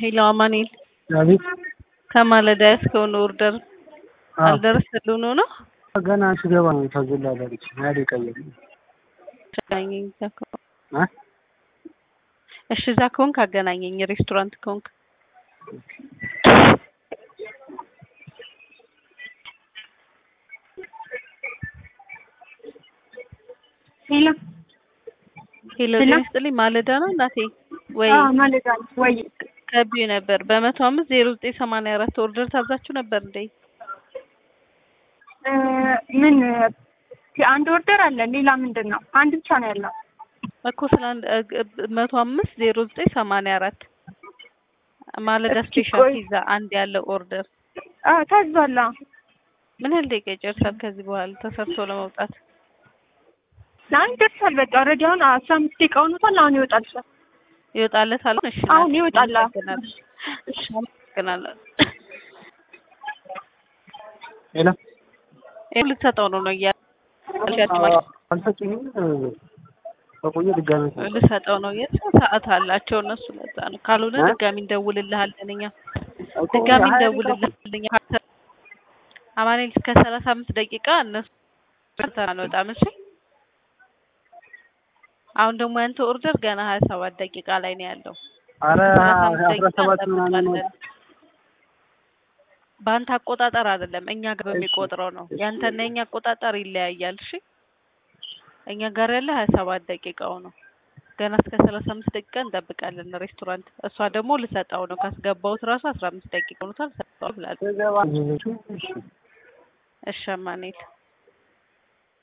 ሄሎ አማኑኤል አቤት ከማለዳ ያስከውን ኦርደር አዎ። አልደረሰልህ ሆኖ ነው? ገና ስገባ ነው ታዞላለች ያደ ቀየር አገናኘኝ እዛ ከሆንክ። እሺ እዛ ከሆንክ አገናኘኝ። ሬስቶራንት ከሆንክ ሄሎ ሄሎ ሄሎ። ጤና ይስጥልኝ። ማለዳ ነው እናቴ ወይ አዎ ማለት ነው ወይ ከቢዩ ነበር በመቶ አምስት ዜሮ ዘጠኝ ሰማንያ አራት ኦርደር ታዛችሁ ነበር እንዴ? እ ምን አንድ ኦርደር አለ ሌላ ምንድን ነው አንድ ብቻ ነው ያለው እኮ ስለ አንድ መቶ አምስት ዜሮ ዘጠኝ ሰማንያ አራት ማለዳ እስኪ ስፔሻል ቆይ። ፒዛ አንድ ያለው ኦርደር አዎ ታዟል አዎ ምን ያህል ደቂቃ ይጨርሳል ከዚህ በኋላ ተሰርቶ ለመውጣት? አሁን ይደርሳል በቃ ኦልሬዲ አሁን አስራ አምስት ደቂቃ ሆኖታል አሁን ይወጣል ይወጣለታል? እሺ አሁን እናቴ፣ ይወጣል አዎ። አመሰግናለሁ። እሺ አመሰግናለሁ። ሄሎ ይኸው ልትሰጠው ነው ነው እያልሽ አልሰጡኝም በቆየ ድጋሚ ልሰጠው ነው የት ሰዓት አላቸው እነሱ። ለዛ ነው ካልሆነ እ? ድጋሚ እንደውልልሃለን እኛ እኮ ድጋሚ ሀያ እንደውልልሃለን እኛ። አማኑኤል እስከ ሰላሳ አምስት ደቂቃ እነሱ አንወጣም። እሺ አሁን ደግሞ ያንተ ኦርደር ገና ሀያ ሰባት ደቂቃ ላይ ነው ያለው። አረ ሰላሳ አምስት አስራ ደቂቃ ሰባት ምናምን ነው እንጠብቃለን። በአንተ አቆጣጠር አይደለም እኛ ጋር በሚቆጥረው ነው። ያንተና የኛ አቆጣጠር ይለያያል። እሺ እኛ ጋር ያለ ሀያ ሰባት ደቂቃው ነው። ገና እስከ ሰላሳ አምስት ደቂቃ እንጠብቃለን ሬስቶራንት። እሷ ደግሞ ልሰጠው ነው ካስገባሁት ራሱ አስራ አምስት ደቂቃ ሆኖታል። ሰጠው ብላለች። ስገባ እሺ አማኑኤል